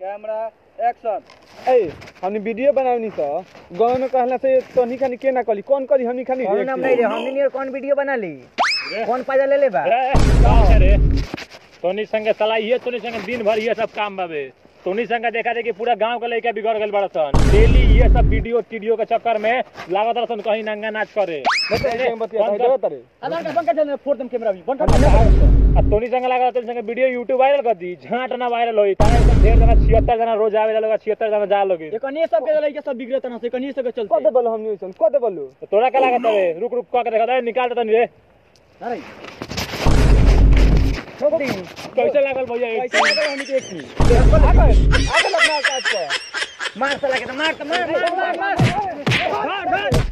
camera action ए हमनी video बनावनी स गाँव में कहला से तोनी खानी के ना कली कौन करी हमनी खानी कौन नाम नहीं रे हमने नहीं कौन वीडियो बना ली कौन पाजा ले ले बा रे तोनी संगे साला ये तोनी संगे दिन भर ये सब काम बाबे तोनी संगे देखा दे कि पूरा गांव के लड़का बिगड़ गइल बड़ा सन डेली ये सब वीडियो टीडियो के चक्कर में लागत रहा सन कहीं नंगा नाच करे बतिया कौन देव तरे आधार कार्ड बंद कर देना फोड़ दम कैमरा भी बंद आ तोनी संगे लगा तोनी संगे वीडियो यूट्यूब वायरल कर दी झांट ना वायरल होई काहे एकदम ढेर जना 76 जना रोज आवे लोग 76 जना जा लोगे ये कनी सब के लइका सब बिगड़त ना से कनी सब के कदे चलते बोलो हमनी ओइसन कदे बोलो तो तोरा का लागत रे रुक रुक कह के देखा दे निकाल दे तनी रे अरे ठोक दी कैसे लागल भैया एक कैसे लगे हमनी के एक चीज आगे आगे लगना काट के मार साला के तो मार तो मार मार मार मार मार मार